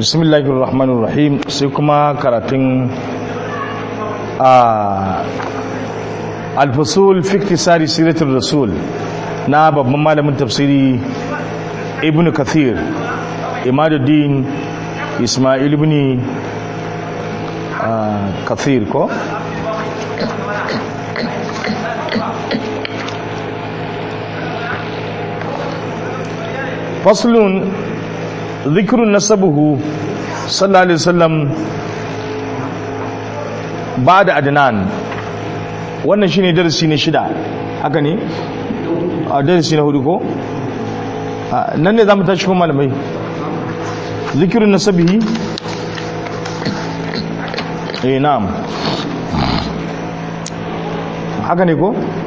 bismillahir rahmanir rahim sai kuma karatun a alfasul fi iktisari siratul rasul na babban malamin tafsiri ibn kathir imaduddin ismail ibn kathir ko faslun zikirun nasabuhu sallallahu alaihi wasallam ba da adnan wannan shine darasi na shida haka ne a darasi na hudu ko nan ne za mu tashi kuma malamai zikirun nasabihi eh na'am haka ne ko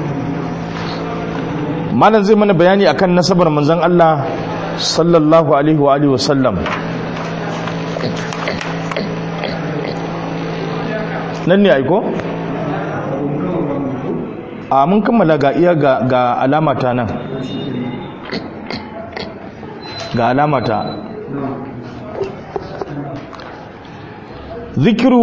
malam zai mana bayani akan nasabar manzon Allah sallallahu alaihi wa alihi wasallam nan ne aiko a mun kammala ga iya ga, ga alamata nan ga alamata zikiru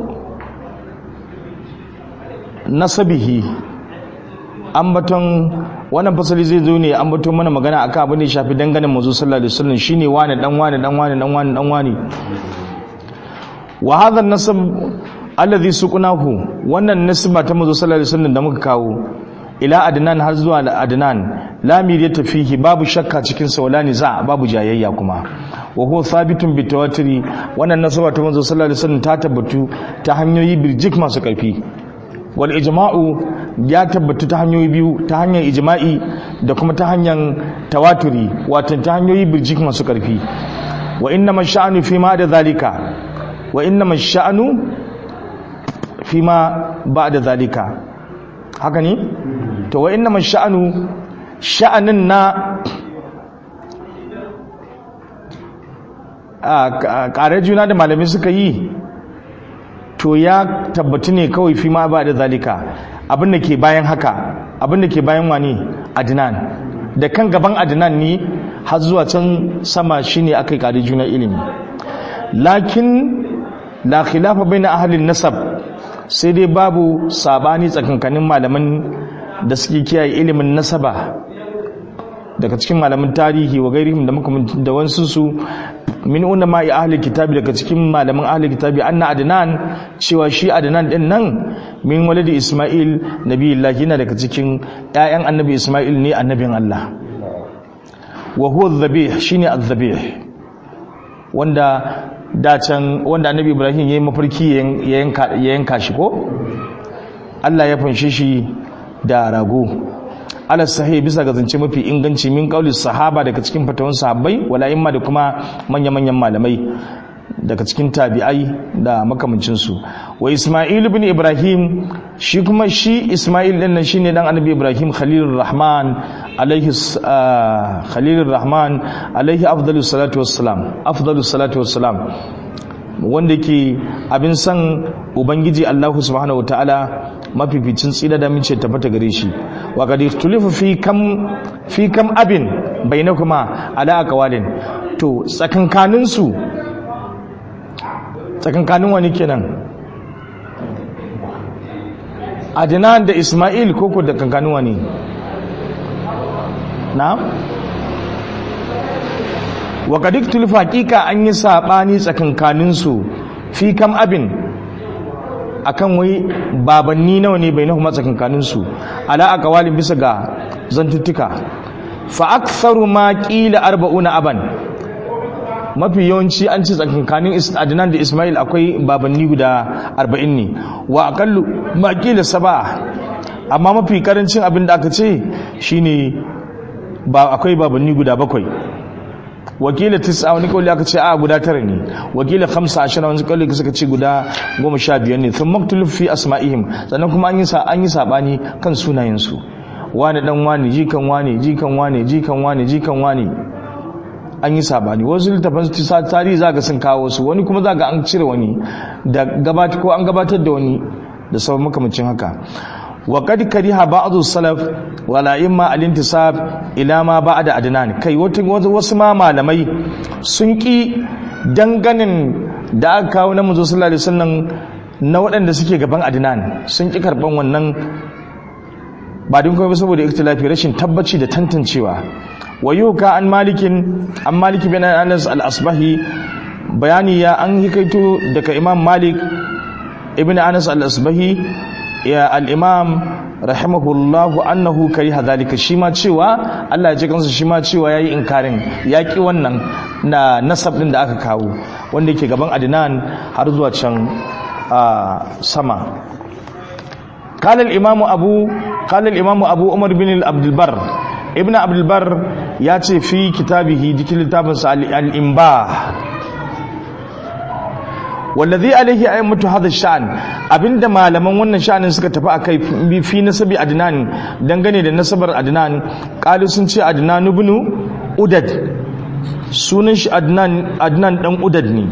nasabihi ambaton wannan fasali zai zo ne ambaton mana magana akan abin da ya shafi dangane manzo sallallahu alaihi wasallam shine wani dan wani dan wani dan wani dan wani wa hadha an-nasab alladhi suqnahu wannan nasba ta manzo sallallahu alaihi wasallam da muka kawo ila adnan har zuwa adnan la miriyata fihi babu shakka cikin sa wala niza babu jayayya kuma wa huwa thabitun bi tawatiri wannan nasaba ta manzo sallallahu alaihi wasallam ta tabbatu ta hanyoyi birjik masu karfi wal ijma'u ya tabbatu ta hanyoyi biyu ta hanyar ijma'i da kuma ta hanyar tawaturi wato ta hanyoyi birjik masu karfi wa inna masha'anu fi ma da zalika wa inna masha'anu fi ma ba da zalika haka ne to wa inna masha'anu sha'anin na a ƙarar juna da malamai suka yi to ya tabbatu ne kawai fi ma ba da zalika abin da ke bayan haka abin da ke bayan wani adnan da kan gaban adnan ne har zuwa can sama shine aka yi ƙarar juna ilimi lakin la khilafa baina ahlin nasab sai dai babu sabani tsakankanin malaman da suke kiyaye ilimin nasaba daga cikin malaman tarihi wa gairihim da makamantin da wansu su min unna ma ahli kitabi daga cikin malaman ahli kitabi anna adnan cewa shi adnan din nan min walidi isma'il nabiyullah yana daga cikin ƴaƴan annabi isma'il ne annabin Allah wa huwa adh-dhabih shine adh-dhabih wanda dacan wanda annabi ibrahim yayi mafarki ya yanka ya yanka shi ko Allah ya fanshe shi da rago ala sahih bisa ga zance mafi inganci min kauli sahaba daga cikin fatawan sahabbai wala imma da kuma manya-manyan malamai daga cikin tabi'ai da makamancin su wa isma'il ibn ibrahim shi kuma shi isma'il din nan shine dan annabi ibrahim khalilur rahman alaihi khalilur rahman alaihi afdalus salatu wassalam afdalus salatu wassalam wanda ke abin san ubangiji allahu subhanahu wataala mafificin tsira da mince tabbata gare shi wa qad ikhtulifu fi kam fi kam abin bainakuma ala aqwalin to tsakankanin su tsakankanin wani kenan Adnan da Ismail koko da kankanin wani na'am wa qad ikhtulifu haqiqa an yi sabani tsakankanin su fi kam abin akan wai babanni nawa ne bai nahu tsakankanin su ala aqwalin bisa ga zantuttuka fa aktharu ma qila arba'una aban mafi yawanci an ci tsakankanin Adnan da Ismail akwai babanni guda 40 ne wa aqallu ma qila sab'a amma mafi karancin abin da aka ce shine ba akwai babanni guda bakwai wakila tis'a wani kawai aka ce a guda tara ne wakila khamsa ashara wani kawai suka ce guda goma sha biyar ne sun maktuluf fi asma'ihim sannan kuma an yi sa an yi sabani kan sunayensu wani dan wani jikan wani jikan wani jikan wani jikan wani an yi sabani wasu littafan tarihi za ga sun kawo su wani kuma za ga an cire wani da gabatar ko an gabatar da wani da sauran makamacin haka wa qad kariha ba'd salaf wala imma al-intisab ila ma ba'da adnan kai wasu ma malamai sun ki danganin da aka kawo na manzo sallallahu alaihi wasallam na waɗanda suke gaban adnan sun ki karban wannan ba din kuma saboda ikhtilafi rashin tabbaci da tantancewa wayuka an malikin an maliki bin anas al-asbahi bayani ya an hikaito daga imam malik ibn anas al-asbahi ya al-imam rahimahullahu annahu kariha zalika shi ma cewa Allah ya ji kansa shi ma cewa yayi inkarin yaki wannan na nasab din da aka kawo wanda yake gaban adnan har zuwa can sama قال الإمام أبو قال الإمام أبو عمر بن عبد البر ابن عبد البر ياتي في كتابه ذكر الكتاب الإنباء والذي عليه أئمة هذا الشأن abinda malaman wannan sha'anin suka tafi akai fi nasabi adnan dangane da nasabar adnan qalu sun ce adnan ibn udad sunan shi adnan adnan dan udad ne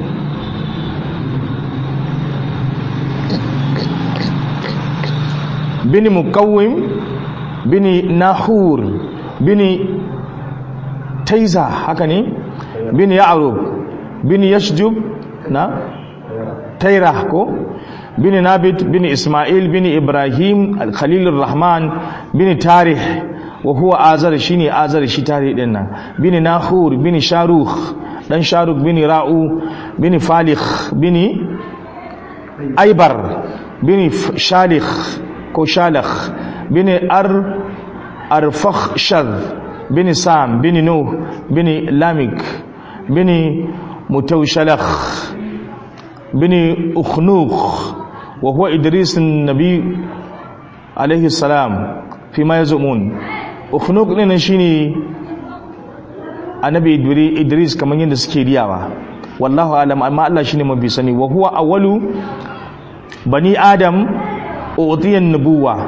bini mukawim bini nahur bini taiza haka ne bini ya'rub bini yashjub na taira ko bini nabit bini isma'il bini ibrahim al-khalilur rahman bini tarih wa huwa azar shine azar shi tarih din nan bini nahur bini sharukh dan sharukh bini ra'u bini falikh bini aibar bini shalikh ko shalakh bin ar arfakh shad bin sam bin nuh bin lamik bin mutawshalakh bin ukhnukh wa huwa idris an-nabi alayhi salam fima yazumun ukhnukh din shine annabi idris kaman yadda suke riyawa wallahu alam amma Allah shine mabi sani wa huwa awwalu bani adam utiyan nubuwa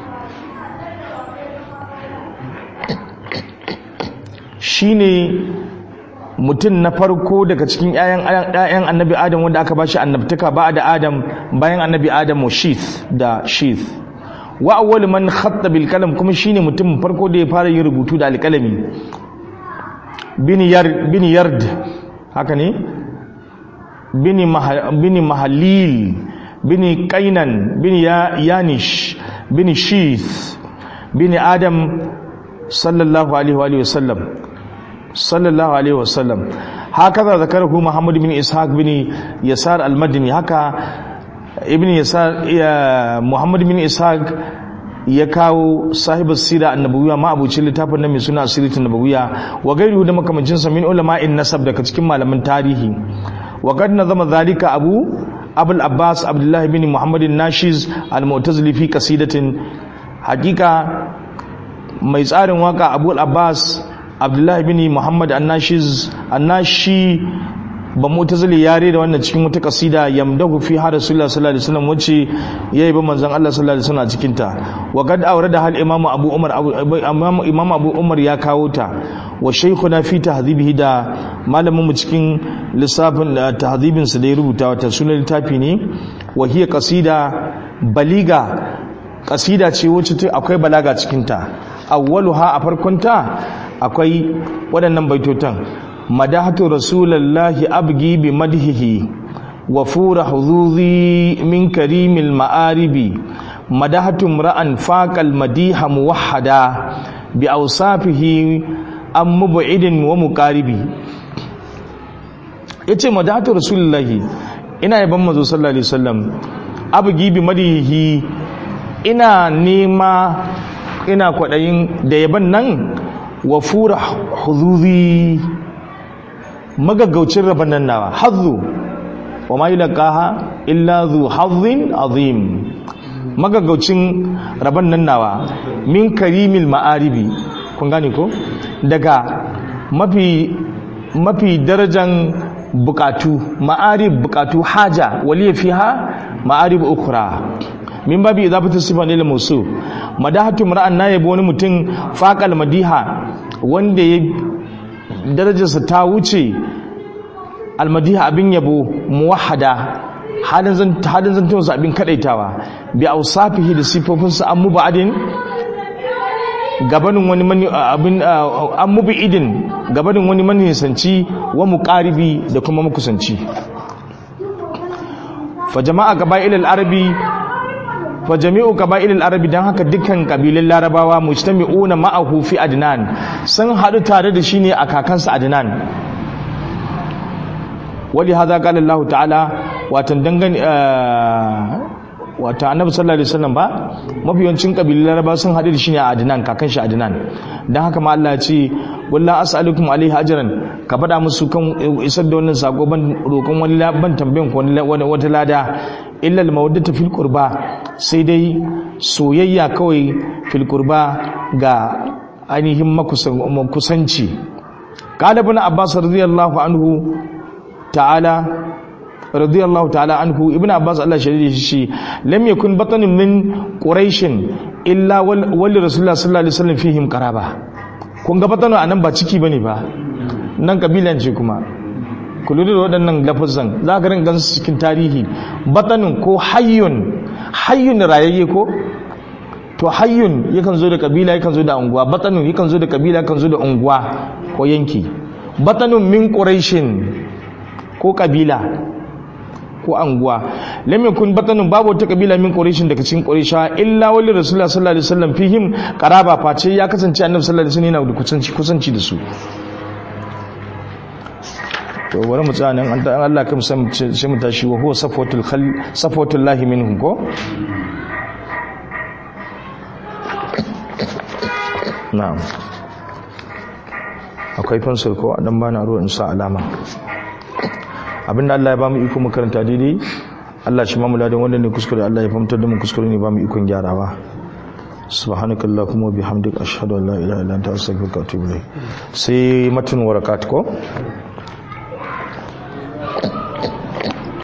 shine mutum na farko daga cikin ‘ya'yan annabi adam wanda aka bashi annabtaka ba da adam bayan annabi adam wa shith da shith wa awwal man khatta bil kalam kuma shine mutum farko da ya fara yin rubutu da alkalami bin yard haka ne bini mahalil bini kainan bini yanish bini shith bini adam sallallahu alaihi wa sallam sallallahu alaihi wa sallam haka zakarahu muhammad bin ishaq bin yasar al-madini haka ibn yasar muhammad bin ishaq ya kawo sahibar sira annabawiya ma abucin littafin na mai suna asiritun nabawiya wa gairu da makamancinsa min ulama'in nasab daga cikin malaman tarihi wa qad nazama zalika abu abul abbas abdullahi bin muhammadin nashiz al-mu'tazili fi qasidatin hakika mai tsarin waka abul abbas abdullahi bin muhammad an-nashiz an-nashi ba mu'tazili yare da wannan cikin wata kasida yamdahu fi har rasulullah sallallahu alaihi wasallam wace yayi ba manzon Allah sallallahu alaihi wasallam cikin ta wa qad awrada hal imamu abu umar imam abu umar ya kawo ta wa shaykhuna fi tahdhibihi da malamin mu cikin lissafin tahdhibin sa da ya rubuta wata sunan littafi ne wa hiya qasida baliga kasida ce wacce akwai balaga cikin ta awwaluha a farkon ta akwai waɗannan baitotan madahatu rasulallahi abgi bi madhihi wa fura hudhuzi min karimil ma'aribi madahatu imra'an faqal madiha muwahhada bi awsafihi am mub'idin wa muqaribi yace madahatu rasulullahi ina yaban manzo sallallahu alaihi wasallam abgi bi madhihi ina nema ina kwadayin da yaban nan wa fura hudhuzi magaggaucin rabon nan nawa hazzu wa ma yulqaha illa zu hazzin azim magaggaucin rabon nan nawa min karimil ma'aribi kun gane ko daga mafi mafi darajan bukatu ma'arib bukatu haja waliya fiha ma'arib ukhra min babi idafatu sifan lil musu madahatu mar'an nayabi wani mutum faqal madiha wanda ya darajarsa ta wuce almadiha abin yabo muwahada halin zantunsa abin kadaitawa bi ausafihi da sifofinsa an mubadin gabanin wani mani abin an mubi idin gabanin wani manisanci wa muqaribi da kuma makusanci fa jama'a qaba'il al-arabi fa jami'u qaba'il al-arabi dan haka dukkan kabilan larabawa mujtami'una ma'ahu fi adnan sun hadu tare da shi ne a kakansa adnan wali hadha qala Allah ta'ala watan dangane wata annabi sallallahu alaihi wasallam ba mafiyancin kabilun laraba sun haɗu da shi ne a adnan kakan shi adnan dan haka ma Allah ya ce wallahi as'alukum alaihi ajran ka faɗa musu kan isar da wannan sako ban roƙon wani ban tambayan ko wani wata lada illa al-mawaddatu fil qurba sai dai soyayya kawai fil qurba ga ainihin makusanci qala ibn abbas radiyallahu anhu ta'ala radiyallahu ta'ala anhu ibn abbas Allah shirye shi lam yakun batanun min quraish illa wal rasulullah sallallahu alaihi wasallam fihim qaraba kun ga batanu anan ba ciki bane ba nan kabilan ce kuma ku lura da waɗannan lafazan za ka ringa su cikin tarihi batanun ko hayyun hayyun rayayye ko to hayyun yakan zo da kabila yakan zo da unguwa batanun yakan zo da kabila yakan zo da unguwa ko yanki batanun min quraishin ko kabila ko anguwa lam yakun batanun babu wata kabila min quraishin daga cikin quraisha illa wali rasulullah sallallahu alaihi wasallam fihim qaraba face ya kasance annabi sallallahu alaihi wasallam yana da kusanci kusanci da su to bari mu tsaya nan an Allah kam sai mu tashi wa huwa safatul khal safatul lahi minhum ko na'am akwai fansir ko dan bana ruwa in sa alama abinda Allah ya ba mu iko makaranta daidai Allah shi mamu ladan wanda ne kuskure Allah ya fahimtar da mu kuskure ne ba mu ikon gyarawa subhanakallahumma bihamdika ashhadu an la ilaha illa anta astaghfiruka wa atubu ilayk sai matun warakat ko